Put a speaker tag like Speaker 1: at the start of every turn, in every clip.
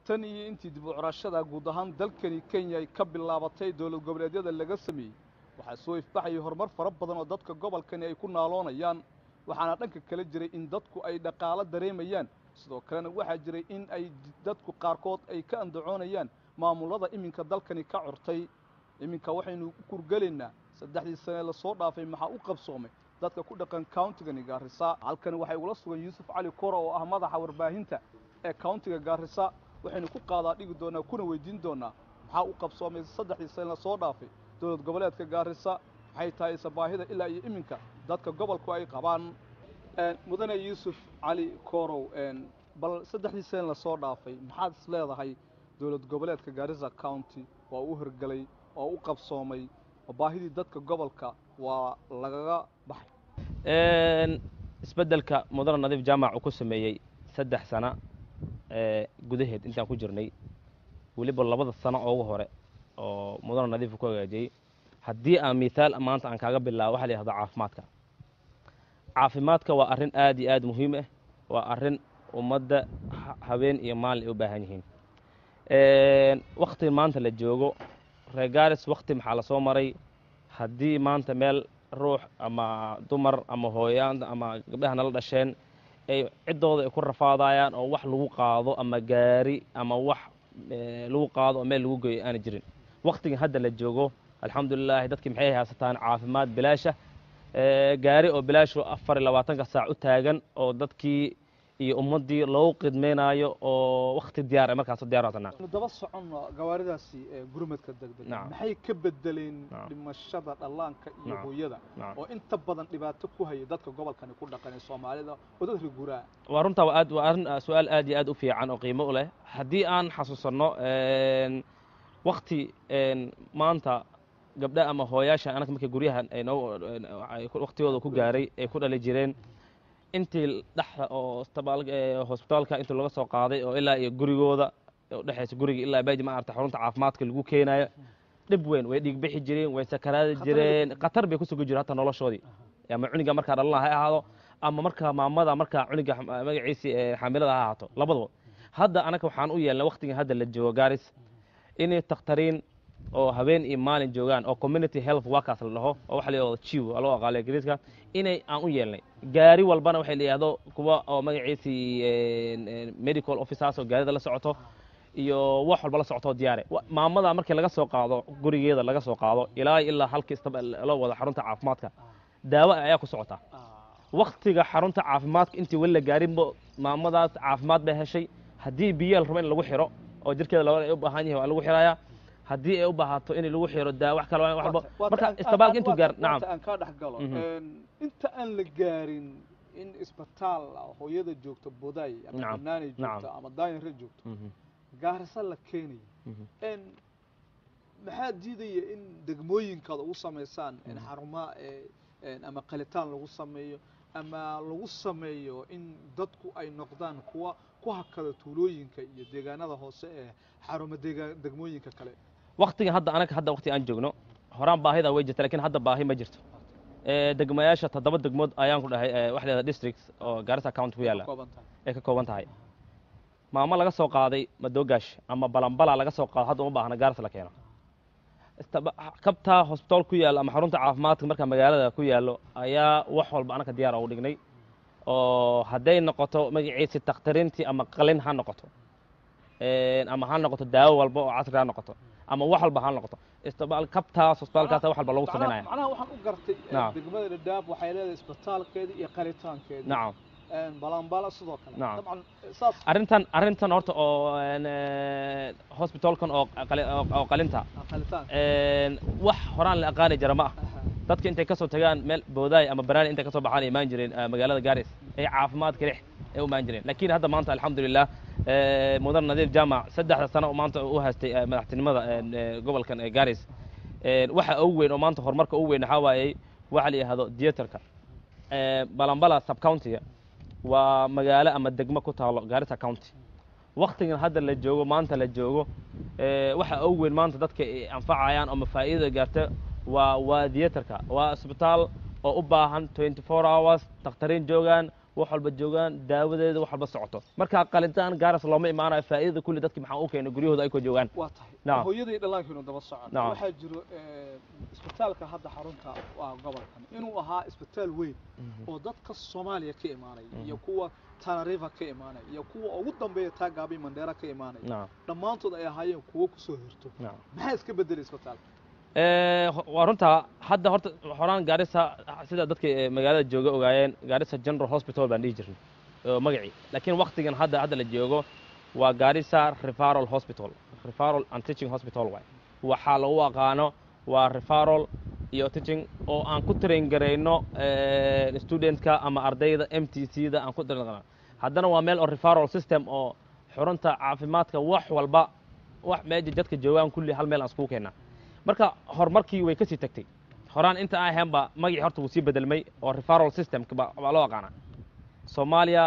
Speaker 1: tan iyo intii dib u curashada guud ahaan dalkani kenya ay ka bilaabatay dowlad goboleedyada laga sameeyey waxaa soo ifbaxayay horumar fara badan oo dadka gobolkani ay ku naaloonayaan waxaana dhanka kala jiray in dadku ay dhaqaalo dareemayaan sidoo kalena waxaa jiray in ay dadku qaarkood ay ka andacoonayaan maamullada iminka dalkani ka curtay iminka waxaynu u kurgelaynaa saddexdii sane lasoo dhaafay maxaa u qabsoomay dadka ku dhaqan countigani gaarisa halkani waxay ugula sugan yuusuf cali kora oo ah madaxa warbaahinta ee countiga gaarisa waxaynu ku qaadaa dhigi doonaa kuna weydiin doonaa maxaa u qabsoomay saddexdii sane lasoo dhaafay dowlad goboleedka gaarisa maxay tahay ise baahida ilaa iyo iminka dadka gobolku ay qabaan mudane yuusuf cali korow bal saddexdii sane lasoo dhaafay maxaad is leedahay dowlad goboleedka gaarisa county waa u hirgelay oo u qabsoomay oo baahidii dadka gobolka waa lagaga baxay
Speaker 2: isbeddelka mudane nadiif jaamac uu ku sameeyey saddex sano gudaheed intaan ku jirnay weliba labada sano oogu hore oo mudane nadiif ku hagaajiyey haddii aan mithaal maanta aan kaaga bilaabo waxa la yihahdo caafimaadka caafimaadka waa arrin aad iyo aad muhiim ah waa arrin ummadda habeen iyo maalin ay u baahan yihiin wakti maanta la joogo reegaaris wakti maxaa la soo maray haddii maanta meel ruux ama dumar ama hooyaan ama gabdhaha nala dhasheen ay ciddooda ay ku rafaadayaan oo wax lagu qaado ama gaari ama wax lagu qaado oo meel lagu geeyo aana jirin waktigan hadda la joogo alxamdulilaahi dadkii maxay haysataan caafimaad bilaasha gaari oo bilaashu afar iyo labaatanka saac u taagan oo dadkii iyo ummaddii loogu qidmaynaayo oo wakti diyaar markaas diyaar waatanaa
Speaker 1: nu daba soconno gawaaridaasi gurmadka degdeg maxay ka bedeleen dhimashada dhallaanka iyo hooyada oo inta badan dhibaato ku haya dadka gobolkani ku dhaqan ee soomaalida oo dad riguraa
Speaker 2: waa runtaa waa aad waa arrin su-aal aad iyo aad u fiican oo qiimo u leh haddii aan xasuusanno wakti maanta gabdha ama hooyaasha anaka markay guryahan waktigooda ku gaaray ay ku dhali jireen intii dhexda oo hosbitaalka intii laga soo qaaday oo ilaa iyo gurigooda udhexaysa guriga ilaa baji maarata xarunta caafimaadka lagu keenayo dhib weyn way dhiigbixi jireen way sakaraadi jireen khatar bay ku sugi jireen hataa noloshoodii ama cuniga markaa dhalana ha ahaado ama markaa maamada markaa cuniga magaciisii xaamilada ha ahaato labadaba hadda anaga waxaan u yeelnay waktigan hadda la joogo gaaris inay takhtariin oo habeen iyo maalin joogaan oo community health workers la dhaho oo waxa la yidhahdo chiw loo aqaalo ingiriiska inay aan u yeelnay gaari walbana waxay la yidhahdo kuwa oo magaciisii medical officers oo gaarida la socoto iyo wax walba la socoto diyaare maamada markii laga soo qaado gurigeeda laga soo qaado ilaa ilaa halkii istaba loo wado xarunta caafimaadka daawo ayaa ku socotaa waktiga xarunta caafimaadka intii weli la gaarinba maamadaas caafimaad bay heshay haddii biyo la rabo in lagu xiro oo jirkeeda laba ay u baahan yahay waa lagu xirayaa haddii ay u baahato in lagu xiro daa wax kale walba marka isbitaalka intuu gaar nacam
Speaker 1: aan kaa dhex galo inta aan la gaarin in isbitaal hooyada joogto boday ama banaanay joogto ama daayinre joogto gaarisa la keenayo maxaa diidaya in degmooyinkaada ugu samaysaan in xaruma ama qalitaan lagu sameeyo ama lagu sameeyo in dadku ay noqdaan kuwa ku hakada tuulooyinka iyo deegaanada hoose ee xaruma degmooyinka kale
Speaker 2: waktigan hadda anaga hadda wakti aan joogno horaan baahida way jirta lakin hadda baahi ma jirto degmayaasha toddoba degmood ayaan ku dhahay waxa la yahada districts oo gaarisa county ku yaalla ay ka kooban tahay maamo laga soo qaaday madoogash ama balambala laga soo qaado hadda uma baahna gaaris la keeno kabtaa hosbitaal ku yaallo ama xarunta caafimaadka markaa magaalada ku yaallo ayaa wax walba anaka diyaar ugu dhignay oo hadday noqoto magaciisi takhtariintii ama qalin ha noqoto ama ha noqoto daawo walba oo casri ha noqoto ama wax walba ha noqoto isbitaal kabtaas hosbitaalkaas wax walba lagu samaynaya
Speaker 1: macnaha waxaan u gartay degmada dhadhaab waxay leedahay isbitaalkeeda iyo qalitaankeeda
Speaker 2: nacam
Speaker 1: balambala sidoo kale
Speaker 2: nacam
Speaker 1: dabcan saas
Speaker 2: arrintan arrintan horta oo hosbitaalkan oo oo qalinta
Speaker 1: qalitaan
Speaker 2: wax horaan la aqaani jira ma ah dadka intay ka soo tagaan meel boodaay ama banaani intay ka soo baxaan ay imaan jireen magaalada gaaris ay caafimaadka lix ay u imaan jireen laakiin hadda maanta alxamdulilah mudan nadiif jaamac saddexda sano maanta u haystay madaxtinimada gobolkan ee gaaris waxa ugu weyn oo maanta horumarka ugu weyn waxaa waayey waxa la yidhahdo theaterka balambala subcountiga waa magaalo ama degmo ku taalo gaarisa county waktigan hadda la joogo maanta la joogo waxa ugu weyn maanta dadka ay anfacayaan ama faa'iidada gaarta waa waa theaterka waa isbitaal oo u baahan twenty four hours dakhtariin joogaan wax walba joogaan daawadeeda wax walba socoto marka qalitaan gaaras looma imaanayo faa'iidada kulli dadki maxaa u keenay guryahooda ay ku joogaan
Speaker 1: waa tahay
Speaker 2: Naam.
Speaker 1: hooyadii dhallaankiinu daba socon
Speaker 2: Naam.
Speaker 1: waxaa jiro eh, isbitaalka hadda xarunta waa gobolkan inuu ahaa isbitaal weyn oo dadka soomaaliya ka imaanaya iyo kuwa tanariva ka imaanaya iyo kuwa ugu dambeeya taagaabi mandheera ka imaanaya
Speaker 2: nacam
Speaker 1: dhammaantood ay ahaayeen kuwo kusoo hirto
Speaker 2: nacam
Speaker 1: maxaa iska bedelay isbitaalka
Speaker 2: Eh, waa runta hadda horta horaan gaarisa sida dadka eh, magaalada jooga ogaayeen gaarisa general hospital baan dhihi jirnay oo magacii laakiin waktigan hadda hadda la joogo waa gaarisa referral hospital referral and teaching hospital waay waxaa lagu aqaano waa referral iyo teaching oo aan ku train garayno eh, studentka ama ardayda m t c da aan ku train garayno haddana waa meel oo referral system oo xurunta caafimaadka wax walba wax meesha dadka joogaan kulli hal meel aan iskugu keennaa marka horumarkii way kasii tagtay horaan inta aan ahaynba magacii horta wuu sii bedelmay oo referral system baa baa loo aqaanaa soomaaliya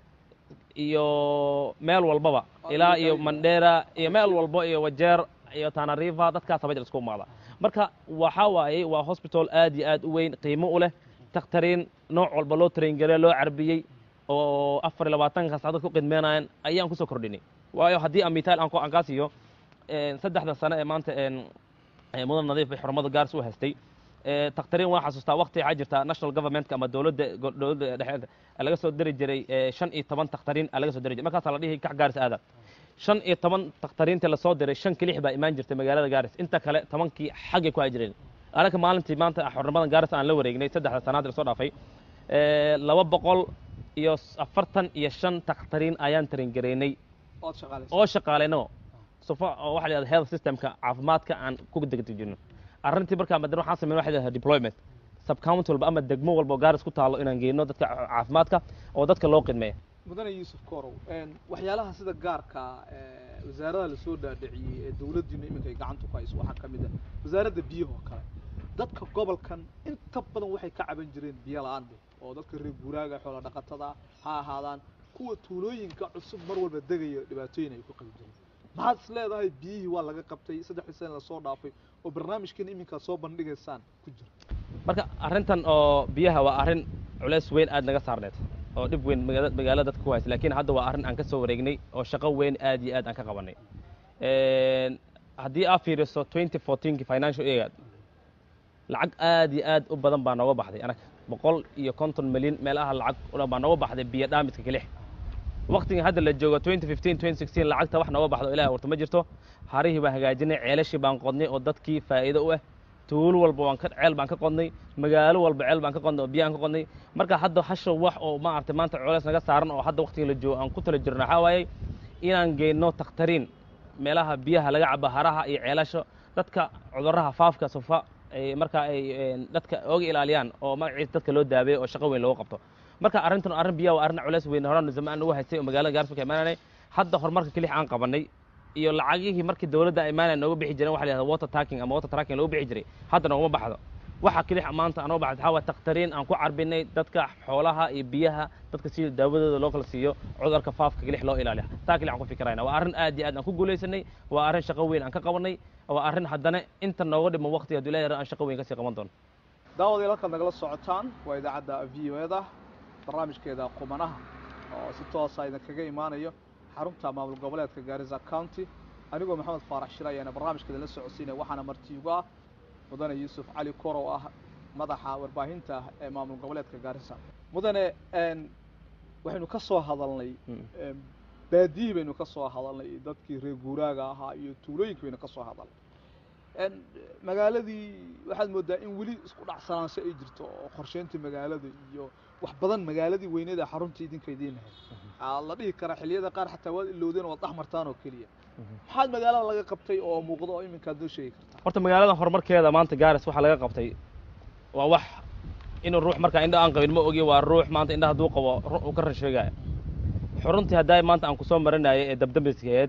Speaker 2: iyo meel walbaba ilaa iyo mandheera iyo meel walbo iyo wajeer iyo tanariva dadkaas haba jir isku imaada marka waxaa waaye waa hospital aad iyo aad u weyn qiimo u leh takhtariin nooc walba loo traingare loo carbiyey oo afar iyo labaatanka saacdood ku qidmeenayan ayaan kusoo kordhinay waayo haddii aan mitaal aan ku- aan kaa siiyo een, saddexda sano ee maanta een, ee mudan nadiif bay xurumada gaaris u haystay ee, takhtariin waan xasuustaa waqti waxaa jirta national governmentka ama dowladda go- dowladda dhexe laga soo diri jiray ee, shan iyo toban takhtariin aa laga soo diri jiray markaasaa la dhihi kax gaaris aada shan iyo toban takhtariintii lasoo diray shan kelix baa imaan jirtay magaalada gaaris inta kale tobankii xaggay ku jireen anaka maalintii maanta xurnimadan gaaris aan la wareegnay saddexda sanaad lasoo dhaafay ee, laba boqol iyo afartan iyo shan takhtariin ayaan taringareynay
Speaker 1: ood shaqaalaysa
Speaker 2: oo shaqaalayno sufa oo waxa la yidhahda health systemka caafimaadka aan ku degdejino arrintii markaa madana waxaan sameyn waxa la yidhahda deployment subcounty walba ama degmo walba oo gaaris ku taalo inaan geyno dadka caafimaadka oo dadka loo qidmeeya
Speaker 1: mudane yuusuf korow een, waxyaalaha sida gaarka ee, wasaaradaha lasoo dhaadhiciyey ee dowladdiinu iminka ay gacanta ku hayso waxaa ka mid ah wasaaradda biyaha oo kale dadka gobolkan inta badan waxay ka caban jireen biyo la-aan dheh oo dadka reer guuraaga xoola dhaqatada ha ahaadaan kuwa tuulooyinka cusub mar walba degaya dhibaatooyin ay ku qabi jireen maxaad is leedahay biyihii waa laga qabtay saddexdii sana lasoo dhaafay oo barnaamijkan iminkaad soo bandhigaysaan ku jira
Speaker 2: marka arrintan oo biyaha waa arrin culays weyn aad naga saarneed oo dhib weyn magaala- magaalada dadka ku haysa laakiin hadda waa arrin aan ka soo wareegnay oo shaqo weyn aad iyo aad aan ka qabanay Een, haddii aad fiiriso 2014 financial year lacag aad iyo aad u badan baa nooga baxday anaga boqol iyo konton milyan meelaha lacag u dhan baa nooga baxday biyo dhaamidka kelix waqtigan hadda la joogo 2015 2016 lacagta wax nooga baxdo ilaah warta ma jirto harihii baan hagaajinay ceelashii baan qodnay oo dadkii faa'iido u ah tuulo walba waan ka ceel baan ka qodnay magaalo walba ceel baan ka qodnay oo biyaan ka qodnay marka hadda hasha wax oo maaragtay maanta culays naga saaran oo hadda waqtiga la joogo aan ku tala jirno waxaa waaye inaan geyno takhtariin meelaha biyaha laga cabo haraha iyo ceelasha dadka cudurraha faafka sufa ay marka ay een, dadka ooga ilaaliyaan oo magaciisa dadka loo daabeeyo oo shaqo weyn looga qabto marka arrintan arrin biyaha waa arrin culays weyn horaan zamaan ugu haystay oo magaalada gaaris marka imaananay hadda horumarka kelix aan qabanay iyo lacagihii markii dowladda imaanaya nooga bixi jireen waxa la yihahda water tracking ama water tracking looga bixi jiray hadda noogama baxdo waxa kelix maanta aan uga baxdo waxaa waa takhtariin aan ku carbinay dadka xoolaha iyo biyaha dadka sida daawadooda loo kala siiyo cudurka faafka kelix loo ilaaliya taa kelix aan ku fikirayna waa arrin aad iyo aad aan ku guulaysanay waa arrin shaqo weyn aan ka qabanay waa arrin haddana inta nooga dhimo waqti hadduu ilaahay aan shaqo weyn kasii qaban doono
Speaker 1: daawadii halkaad nagala socotaan waa idaacadda v o eda barnaamijkeeda qumanaha oo si toosa idinkaga imaanayo xarunta maamul goboleedka gaarisa county anigoo maxamed faarax shir ayaana barnaamijkeeda la socodsiinaya waxaana marti ugu ah mudane yuusuf cali korow ah madaxa warbaahinta ee maamul goboleedka gaarisa mudane een, waxaynu ka soo hadalnay
Speaker 2: Mm.
Speaker 1: een, baadiyihii baynu ka soo hadalnay iyo dadkii reer guuraaga ahaa iyo tuulooyinka baynu ka soo hadalnay een, magaaladii waxaad moodaa in weli isku dhacsanaansho ay jirto oo qorsheyntii magaalada iyo wax badan magaaladii weyneed ee xarunta idinka idiin ahayd aa la dhihi karaa xilliyada qaar xataa waad ilowdeen waad dhex martaan oo keliya maxaad magaalada laga qabtay oo muuqdo oo iminkaad noo sheegi kartaa
Speaker 2: horta magaalada horumarkeeda maanta gaaris waxaa laga qabtay waa wax inuu ruux markaa indha aan qabin ma ogi waa ruux maanta indha hadduu qabo ru- uu ka rasheegaya xuruntii haddaa maanta aan kusoo marinayay ee dabdambiskeed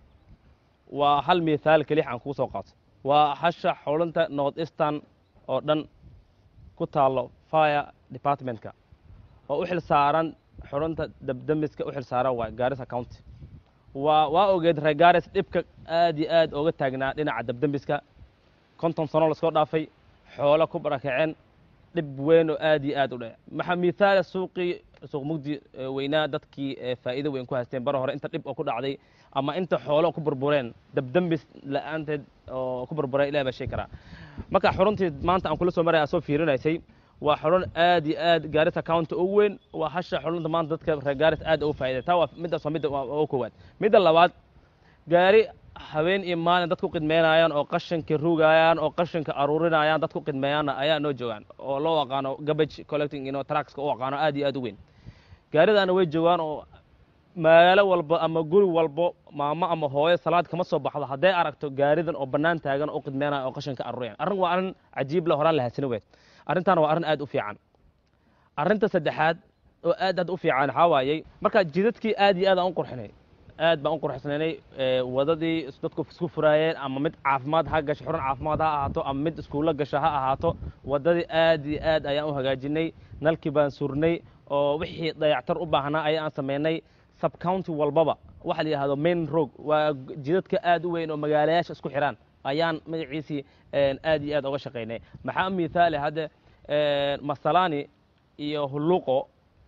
Speaker 2: waa hal mithaal kelix aan kuu soo qaato waa hasha xulunta north eastern oo dhan ku taalo fire departmentka oo u xil saaran xurunta dabdamiska u xil saaran waa gaarisa county waa waa ogeed reer gaaris dhibka aad iyo aad ooga taagnaa dhinaca dabdambiska konton sano lasoo dhaafay xoolo ku barakaceen dhib weyn oo aad iyo aad u dheh maxaa mithaala suuqii suuq mugdi eh, weynaa dadkii eh, faa'iido weyn ku haysteen bara hore inta dhib oo ku dhacday ama inta xoolo ku burbureen dabdambis la'aanteed oo ku burburay ilaah baa sheegi karaa marka xaruntii maanta aan kula soo maraya soo fiirinaysay waa xarun aad iyo aad gaarisa county ugu weyn waa hasha xarunta maanta dadka reer gaaris aad ugu faa'iiday taa waa middaas waa midda waa ugu koowaad midda labaad gaari habeen iyo maalin dadku qidmeynayaan oo qashinka rugayaan oo qashinka aruurinayaan dadku qidmeeyaanna ayaa noo joogaan oo loo aqaano garbage collecting ino truckska u aqaano aad iyo aad u weyn gaaridaana way joogaan oo magaalo walba ama guri walbo maamo ama hooyo salaad kama soo baxdo hadday aragto gaaridan oo bannaan taagan oo qidmeynaya oo qashinka aruuriyaan arrin waa arrin cajiib le horaan la hadsani weed arrintaana waa arrin aad u fiican arrinta saddexaad oo aad aad u fiican waxaa waayey marka jidadkii aad iyo aad aan u qurxinay aad baan u qurxsanaynay ee, wadadii is- dadku isku furaayeen ama mid caafimaad ha gasho xurun caafimaad ha ahaato ama mid iskuulo gasho ha ahaato wadadii aad iyo aad ayaan u hagaajinay nalkii baan surnay oo wixii dayactar u baahnaa ayaan samaynay subcounty walbaba waxa la yidhahdo main road waa g- jidadka aad u weyn oo magaalayaasha isku xiraan ayaan magaciisii een, aad iyo aad uga shaqaynay maxaa mithaali hadde een, masalani iyo hulluuqo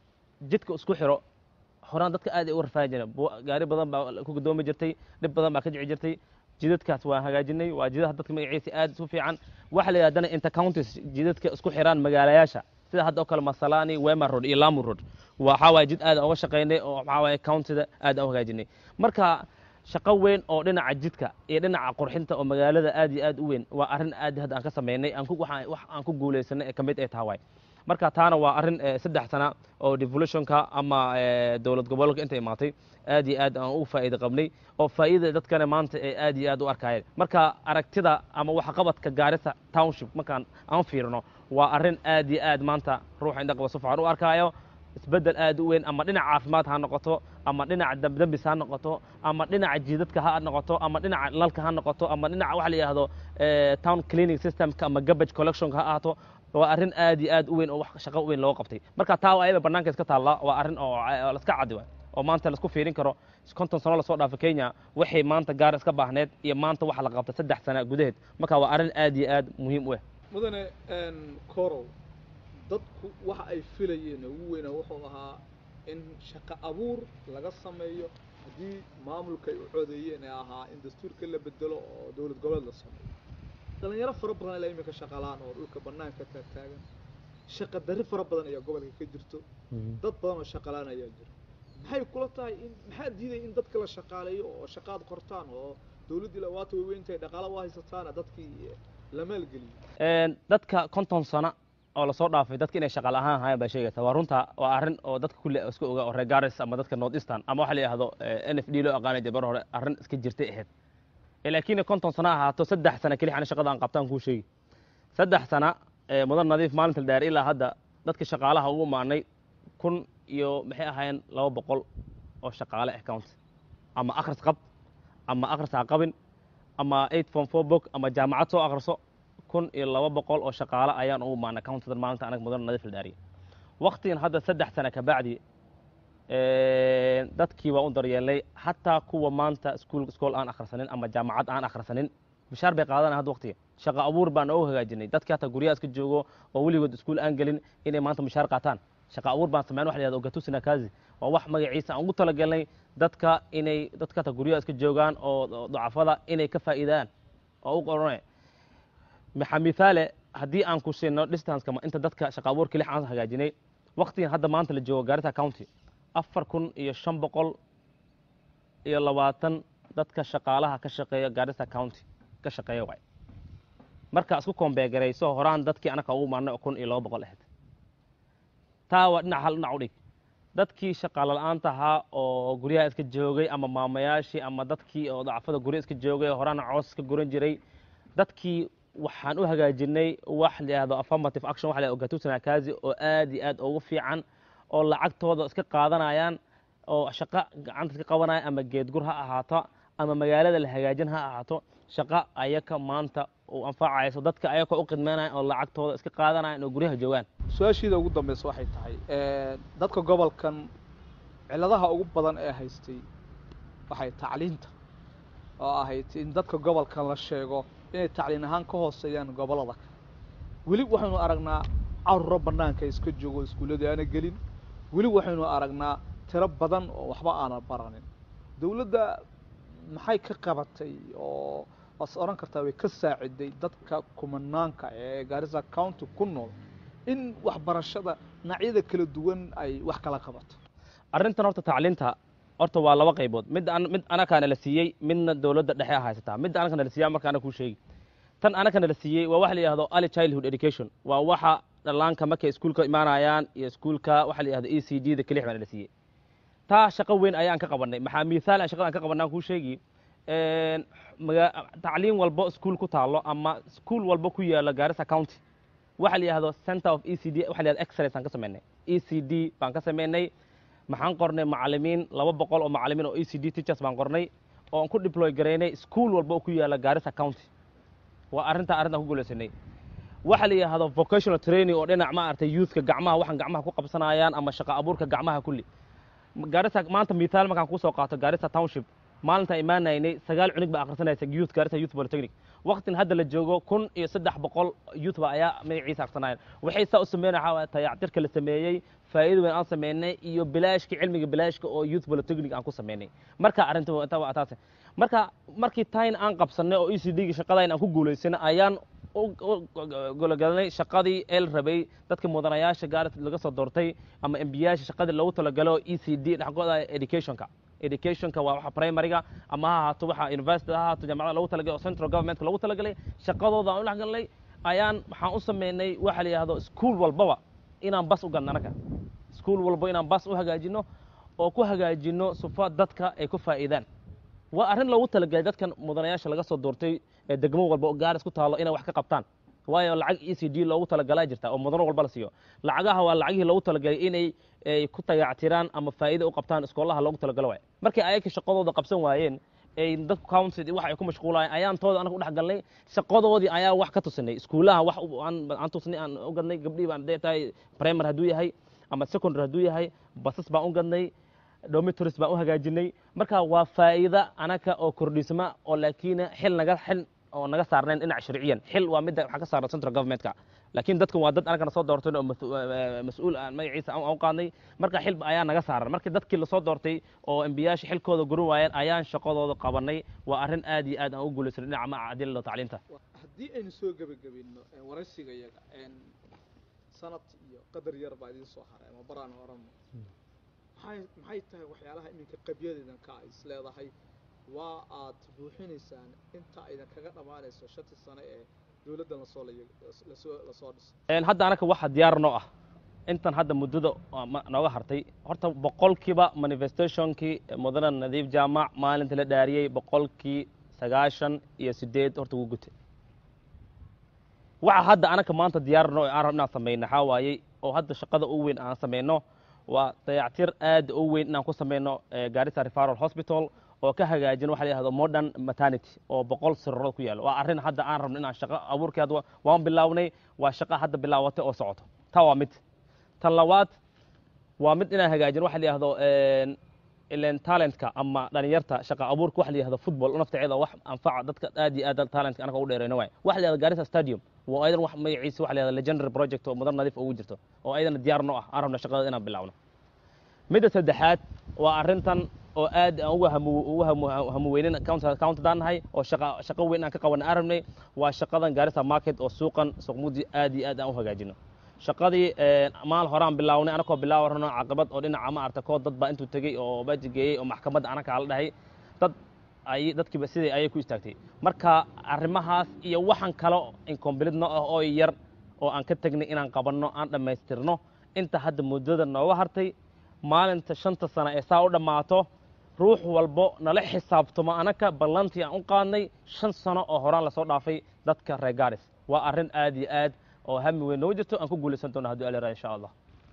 Speaker 2: jidka isku xiro horaan dadka aad ay u rafaahi jireen Bu- gaari badan baa ku gudoomi jirtay dhib badan baa ka jici jirtay jidadkaas waan hagaajinay waa jidadaha dadka magaciisa aad isu fiican waxa la yidhahdana intercounties jidadka isku xiraan magaalayaasha sida hadda oo kale masalani wema road iyo lamu road waxaa waaye jid aad aan uga shaqaynay oo waxaa waaye countida aad aan u hagaajinay marka shaqo weyn oo dhinaca jidka iyo dhinaca qurxinta oo magaalada aad iyo aad u weyn waa arrin aad hadda aan ka samaynay aan ku waxaan wax aan ku guulaysanay ee ka mid ay tahay waay marka taana waa arrin eh, saddex sana oo devolutionka ama eh, dowlad gobolka inta imaatay aad iyo aad aan ugu faa'iido qabnay oo faa'iida dadkana maanta ay aad iyo aad u arkayeen marka aragtida ama waxqabadka gaarisa township markaan aan fiirino waa arrin aad iyo aad maanta ruuxa indhaqaba si fiican u arkaayo isbeddel aad u weyn ama dhinaca caafimaad ha noqoto ama dhinaca dambdambis ha noqoto ama dhinaca jiidadka ha noqoto ama dhinaca nalka ha noqoto ama dhinaca waxa la yidhaahdo eh, town cleaning systemka ama garbage collectionka ha ahaato waa arrin aad iyo aad u weyn oo wax shaqo weyn looga qabtay marka taa waa ayada bannaanka iska taalla waa arrin oo oo laska caddi waay oo maanta laisku fiirin karo konton sano lasoo dhaafay kenya waxay maanta gaar iska baahneed iyo maanta waxa la qabtay saddex sana gudaheed marka waa arrin aad iyo aad muhiim u ah
Speaker 1: mudane corow dadku waxa ay filayeen ugu weyna wuxuu ahaa in shaqo abuur laga sameeyo haddii maamulka ay u codeeyeen ee ahaa in dastuurka la bedelo oo dowlad goboleed la sameeyo dhalinyaro fara badan ilaa imika shaqalaan oo dhulka bannaanka taagtaagan shaqa darri fara badan ayaa gobolka ka jirto dad badan oo shaqalaan ayaa jira maxay kula tahay in maxaa diidaya in dadka la shaqaaleeyo oo shaqaad qortaan oo dowladdii lawaata way weyntahay dhaqaala waa haysataana dadkii la maalgeliyo
Speaker 2: Een, dadka konton sano oo lasoo dhaafay dadka inay shaqaal ahaan hayaan baa sheegaysa waa runta waa arrin oo dadka kulle iska oga oo reer garis ama dadka north eastern ama waxa la yidhahdo eh, n f d loo aqaanay dee bar hore arrin iska jirtay ahayd Eh, laakiin konton sano ahaato saddex sano keli xana shaqada aan qabtaan kuu sheegi saddex sana eh, mudan nadiif maalinta dheer ilaa hadda dadka shaqaalaha ugu maanay kun iyo maxay ahaayeen laba boqol oo shaqaale ah count ama akhris qab ama akhris ha qabin ama eight form four book ama jaamacad soo akhriso kun iyo laba boqol oo shaqaale ayaan ugu maana countidan maalinta anaga mudan nadiif la dhaariya waqtigan hadda saddex sano ka bacdi dadkii waa u daryeelay xataa kuwa maanta iskuul iskool aan akhrisanin ama jaamacad aan akhrisanin bishaar bay qaadanaya hadda waqtiga shaqo abuur baan oogu hagaajinay dadkii hataa guryaha iska joogo oo weligood iskuul aan gelin inay maanta mushaar qaataan shaqo abuur baan sameyn waxa la yihahdo gatusina kazi waa wax magaciisa aan ugu talagalnay dadka inay dadka hataa guryaha iska joogaan oo oo dacafada inay ka faa'iidaan oo u qoranay maxaa mithaale haddii aan ku siino distanceka ma- inta dadka shaqo abuurka lix aan hagaajinay waqtigan hadda maanta la joogo gaarita county afar kun iyo shan boqol iyo labaatan dadka shaqaalaha ka shaqeeya gaarisa county ka shaqeeya waay marka isku kombeegarayso horaan dadkii anaka ugu maarnay oo kun iyo laba boqol ahayd taa waa dhinac hal dhinac u dhig dadkii shaqaale la-aanta ahaa oo guryaha iska joogay ama maamayaashii ama dadkii oo dacfada gurya iska joogay oo horaan coos iska guran jiray dadkii waxaan u hagaajinay wax la yihahdo affirmative action waxa la yihahdo gatusina kazi oo aad iyo aad ugu fiican oo lacagtooda iska qaadanayaan oo shaqo gacanta iska qabanaya ama geedgur ha ahaato ama magaalada la hagaajin ha ahaato shaqo ayaka maanta u anfacayso dadka ayaka u qidmeynaya oo lacagtooda iska qaadanayaan oo guryaha joogaan
Speaker 1: su-aashiida ugu dambaysa waxay tahay dadka gobolkan cilladaha ugu badan ee haystay waxay tacliinta oo ahayd in dadka gobolkan la sheego inay tacliin ahaan ka hooseeyaan gobollada kale weli waxaynu aragnaa carruuro bannaanka iska joogo iskuulladii aana gelin weli waxaynu aragnaa tiro badan oo waxba aanan baranin dowladda maxay ka qabatay oo waas odhan kartaa way ka saaciday dadka kumanaanka ee gaarisa county ku nool in waxbarashada dhinacyada kala duwan ay wax kala qabato
Speaker 2: arrintan horta tacliinta horta waa laba qaybood mid an mid anakaana la siiyey midna dowladda dhexe a haysataa midda anakana la siiyey marka ana kuu sheegi tan anakana la siiyey waa waxa la yihahdo early childhood education waa waxa dhallaanka markay iskuulka imaanayaan iyo iskuulka waxa la yihahdo e c d da kelix baana la siiyey taa shaqo weyn ayaan ka qabanay maxaa mithaal aan shaqada aan ka qabanay aan kuu sheegi maga tacliin walbo iskuul ku taalo ama iskuul walbo ku yaalo gaarisa county waxa la yihahdo center of e c d waxa la yihahdo excellence aan ka sameynay e c d baan ka sameynay maxaan qornay macalimiin laba boqol oo macalimiin oo e c d teachers baan qornay oo aan ku deploy garaynay iskuul walba oo ku yaala gaarisa county waa arrintaa arrintaan ku guulaysanay waxa la yidhaahdo vocational training oo dhinac ma aragtay youthka gacmaha waxaan gacmaha ku qabsanayaan ama shaqo abuurka gacmaha kulli gaarisa maanta mithaal markaan kusoo qaato gaarisa township maalintaan imaanaynay sagaal cunug baa akhrisanaysa youth gaarisa youth polytechnic waqtin hadda la joogo kun iyo saddex boqol youth ba ayaa magaciisa akhrisanayaan waxay saa u sameynaya waxaa waaya tayactirka la sameeyey faa'iido weyn aan sameynay iyo bilaashka cilmiga bilaashka oo youth polytechnic aan ku sameynay marka arrinta inta waa taas marka markii tain aan qabsanay oo e c d-ga shaqadayn aan ku guulaysanay ayaan gologalanay shaqadii el rabay dadka mudanayaasha gaaris laga soo doortay ama embiyaasha shaqadii loogu talagalo e c d dhexgooda educationka educationka waa waxa primaryga ama ha ahaato waxa university ha ahaato jaamacada loogu talagalay oo central governmentka loogu talagalay shaqadooda aan u dhexgalnay ayaan waxaan u sameynay waxa la yidhahdo school walbaba inaan bas u gadno anaga school walba inaan bas u hagaajino oo ku hagaajino sufa dadka ay ku faa'iidaan waa arrin loogu talagalay dadkan mudanayaasha laga soo doortay ee degmo walba oo gaaris ku taalo inay wax ka qabtaan waayo lacag e c d loogu talagalaa jirta oo mudano walba la siiyo lacagaha waa lacagihii loogu talagalay inay ay ku dayactiraan ama faa'iido u qabtaan iskoolaha loogu talagalo waay markay ayaka shaqadooda qabsan waayeen ay dadku council wax ay ku mashquulayeen ayaan tooda anaga u dhex galnay shaqadoodii ayaa wax ka tusinay iskuulaha wax aan tusinay aan u gadnay gabdhihii baan dee tahay primary hadduu yahay ama secondary hadduu yahay basas baan u gadnay dormitories baan u hagaajinay marka waa faa'iida anaga oo kordhisma oo laakiin xil naga xil oo naga saarnayn dhinac sharciyan xil waa midda waxaa ka saaran central governmentka laakiin dadkan waa dad anagana soo doortay oo mas-uul aan magaciisa aan u qaadnay marka xil ayaa naga saaran markii dadkii lasoo doortay oo embiyaasha xilkooda gurin waayeen ayaan shaqadooda qabanay waa arrin aad iyo aad aan u guulaysanay dhinaca maca cadilada tacliinta
Speaker 1: haddii aynu soo gebagabino waraysiga iyaga sanad iyo qadar yar baa idiin soo haray ama baraan oran maxay maxay tahay waxyaalaha iminka qabyadeedan ka is leedahay waa aad buuxinaysaan inta aydan kaga dhammaanayso shantii sano ee dowladdan lasoo lasoo lasoo dhisay
Speaker 2: hadda anaka waxa diyaar noo ah intan hadda muddada nooga hartay horta boqolkiiba manifestationkii mudane nadiif jaamac maalinta la dhaariyey boqolkii sagaashan iyo sideed horta wuu gutay waxa hadda anaka maanta diyaar noo aan rab inaan samayno waxaa waayey oo hadda shaqada u weyn aan samayno waa dayactir aad u weyn inaan ku samayno gaarisa referral hospital oo ka hagaajin waxa la yihahdo modern maternity oo boqol sirarood ku yaalo waa arrin hadda aan rabno inaan shaqo abuurkii hadda waan bilownay waa shaqo hadda bilaabatay oo socoto taa waa mid tan labaad waa mid inaan hagaajin waxa la yihahdo ilen talentka ama dhalinyarta shaqa abuurka waxa la yihahdo football naftaceeda wax anfaca dadka aad iyo aad talentka anaga u dheerayno waay waxa la yihahdo garissa stadium waa aydan wax magaciisa waxa la yihahdo legendary project oo mudan nadiif ugu jirto oo ayadana diyaar noo ah aan rabno shaqada inaan bilowno midda saddexaad waa arrintan oo aad aan uga hamu uga hamu hamuweynin countadaan nahay oo shaqa shaqo weyn aan ka qaban aan rabnay waa shaqadan gaarisa market oo suuqan suuqmudi aad iyo aad aan u hagaajino shaqadii maal horaan bilownay anakoo bilaawa rabno caqabad oo dhinaca ma arta koo dad baa intuu tegey oo baji geeyey oo maxkamadda anaka la dhahay dad ay dadkiiba sidai ayay ku istaagtay marka arrimahaas iyo waxaan kale incomplete no ah oo yar oo aan ka tegnay inaan qabanno aan dhammaystirno inta hadda muddada nooga hartay maalinta shanta sano ee saa u dhammaato ruux walbo nala xisaabtamo anaka ballantii aan u qaadnay shan sano oo horaan lasoo dhaafay dadka reer gaaris waa arrin aad iyo aad oo hami weyn nooga jirto aan ku guulaysan doono haddii alera insha allah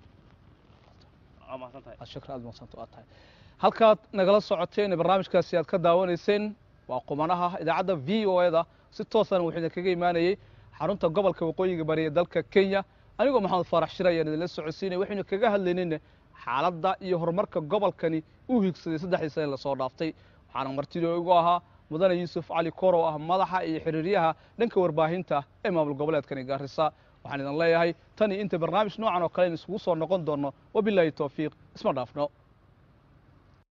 Speaker 1: shakr aad madsanta aad tahay halkaad nagala socoteen barnaamijkaasi aad ka daawanayseen waa qumanaha idaacadda v o eda si toosana wuxuu idinkaga imaanayey xarunta gobolka waqooyiga bari ee dalka kenya anigoo maxamed faarax shir ayaan idinla socodsiinaya waxaynu kaga hadlaynayna xaaladda iyo horumarka gobolkani u higsaday saddexdii sane lasoo dhaaftay waxaana martidoo igu ahaa mudane yuusuf cali korow ah madaxa iyo xiriiryaha dhanka warbaahinta ee maamul goboleedkani gaarisa waxaan idin leeyahay tan iyo inta barnaamij noocan oo kale in iskugu soo noqon doonno wabilaahi towfiiq isma dhaafno